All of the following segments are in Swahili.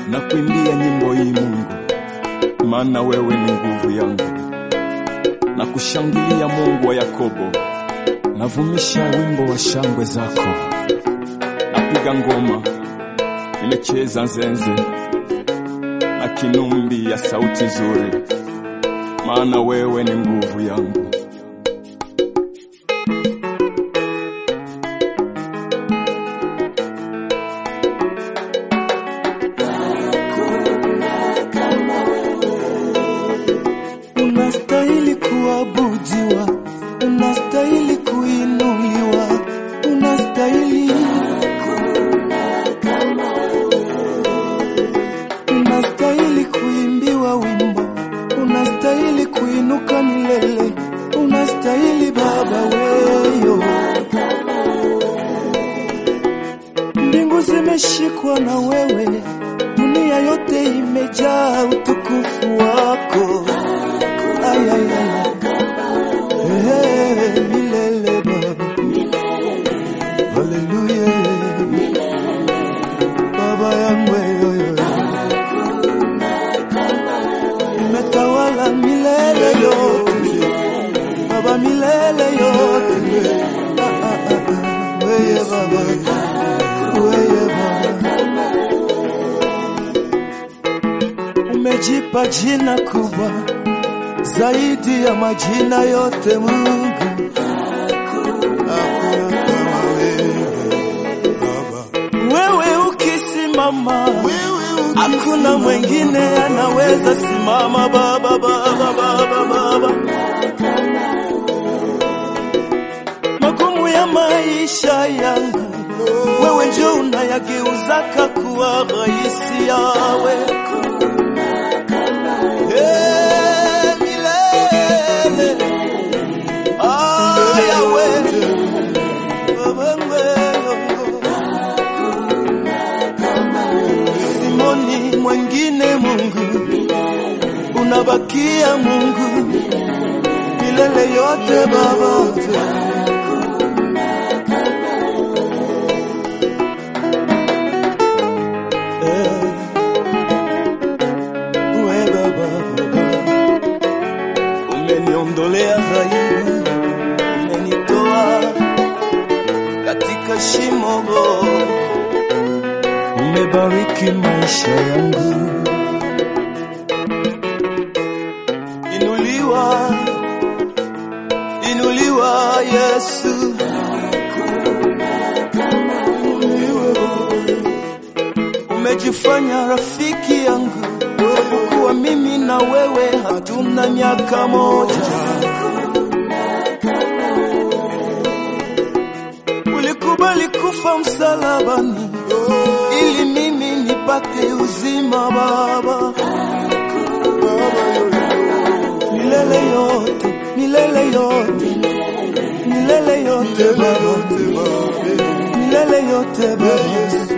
na kuimbia nyimbo hii Mungu, maana wewe ni nguvu yangu, na kushangilia Mungu wa Yakobo. Navumisha wimbo wa shangwe zako, napiga ngoma, nimecheza nzenze na kinumbi ya sauti nzuri, maana wewe ni nguvu yangu. Unastahili kuabudiwa, unastahili kuinuliwa, unastahili unastahili kuimbiwa wimbo, unastahili kuinuka milele, unastahili Baba weyo. Mbingu zimeshikwa na wewe, dunia yote imejaa utukufu wako. Ay, ay, ay. Eh, milele Baba. Haleluya. Baba yangu wewe. Umetawala milele yote. Baba milele yote. Ah, ah, ah, ah. Wewe Baba. Wewe Baba. Umejipa jina kubwa zaidi ya majina yote Mungu. Hakuna kama wewe, Baba. Wewe ukisimama, hakuna mwingine anaweza simama Baba, Baba, Baba, Baba. Magumu ya maisha yangu wewe ndio unayageuzaka kuwa rahisi yawe Eh, milele. Ah, Yahweh. Baba wewe. Simoni mwengine Mungu, unabakia Mungu milele yote Baba. Eh, we Baba, Baba. Umeniondolea dhaibu, umenitoa katika shimo, umebariki maisha yangu. Inuliwa, inuliwa Yesu, Inuliwe Baba. umejifanya rafiki yangu, kuwa mimi na wewe hatuna miaka moja. Ulikubali kufa msalabani ili mimi nipate uzima Baba. Milele yote, milele yote, milele yote Baba, milele yote Baba.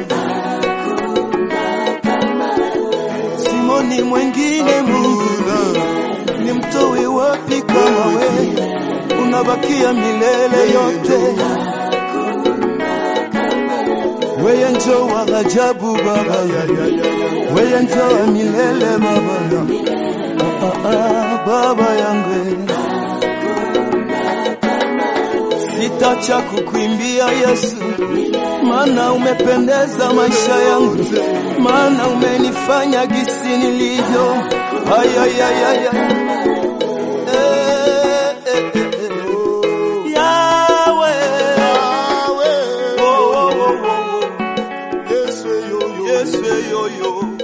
Simoni mwengine Mungu, nimtoe wapi kama wewe? Unabakia milele yote, wewe njo wa ajabu Baba, wewe njo wa milele Baba, ah, ah, ah, Baba yangu sitacha kukuimbia Yesu, maana umependeza maisha yangu, maana umenifanya gisi nilivyo. Ay, ay, ay, ay, ay. Eh, eh, eh, eh. Yahweh. Oh, oh, oh, oh, oh. Yesu, yo, yo.